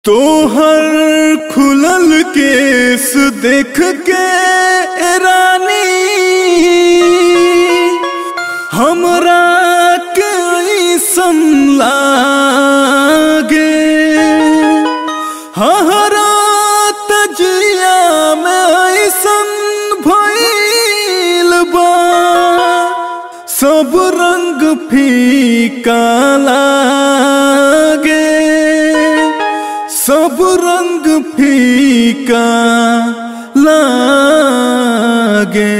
तोहर खुलल केस देख के रानी हमरा के ऐसन लागे हहरा तजिया में ऐसन भइल बा सब रंग फीका लागे सब रंग फीका लागे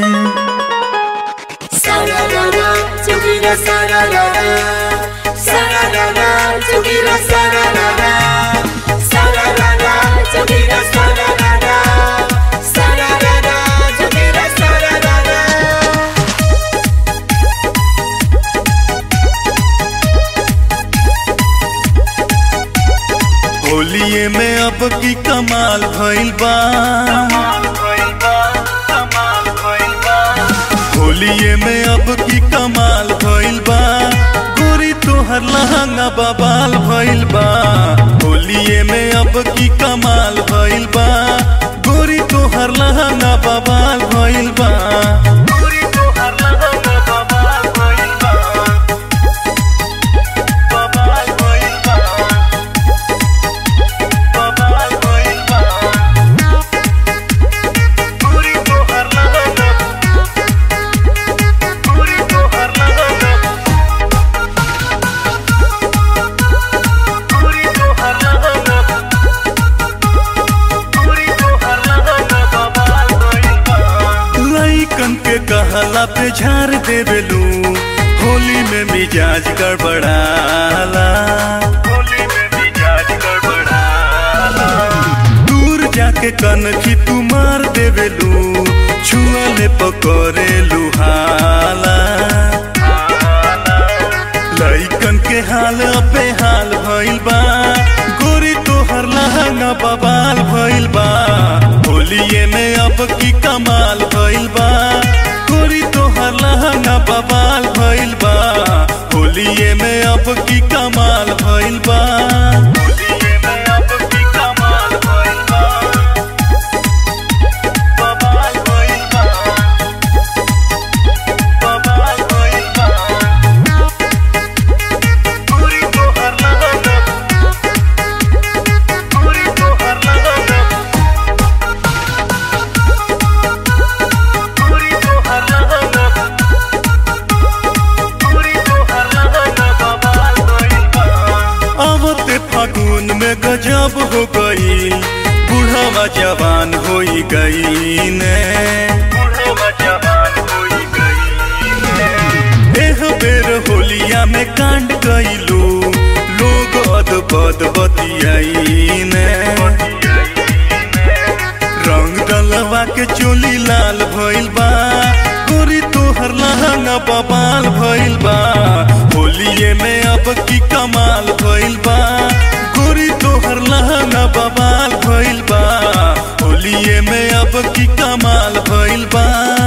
Sararara, tugira sararara. Sararara, tugira sararara. Sararara, tugira sararara. Sararara, tugira sararara. होलिये में अब की कमाल भइल बा होलिये में अब की कमाल भइल बा गोरी तोहर लहंगा बबाल भइल बा होलिये में अब की कमाल भइल बा गोरी तोहर लहंगा बबाल भइल बा गोरी तोहर लहंगा बबाल भइल बा बबाल भइल बा बबाल भइल बा गोरी तोहर लहंगा गोरी तोहर लहंगा गोरी तोहर लहंगा गोरी तोहर लहंगा बबाल भइल बा लइकन के कहला पे झाड़ देवेलू होली में मिजाज गड़बड़ाला होली में मिजाज गड़बड़ाला दूर जाके कनखी तू मार देवेलू छुअले पकड़े लुहाला लइकन के हाल अबे हाल भइल बा गोरी तोहर लहंगा बबाल भइल बा होलिये में अब की कमाल भइल बा गोरी तोहर लहंगा बबाल भइल बा होलिये में अब की कमाल भइल बा होलिये में अब की कमाल भइल बा बबाल भइल बा बबाल भइल बा गोरी तोहर लहंगा गोरी तोहर लहंगा गोरी तोहर लहंगा गोरी तोहर लहंगा बबाल भइल बा आवते फागुन में गजब हो गई बूढ़वा जवान होई गई ने बूढ़वा जवान होई गई ने एह बेर होलिया में कांड कइलू लोग अद बद बतियाई ने रंग डलवा के चोली लाल भइल बा गोरी तोहर लहंगा बबाल भइल बा होलिये में अब की कमाल भइल बा गोरी तोहर लहंगा बबाल भइल बा होलिये में अब की कमाल भइल बा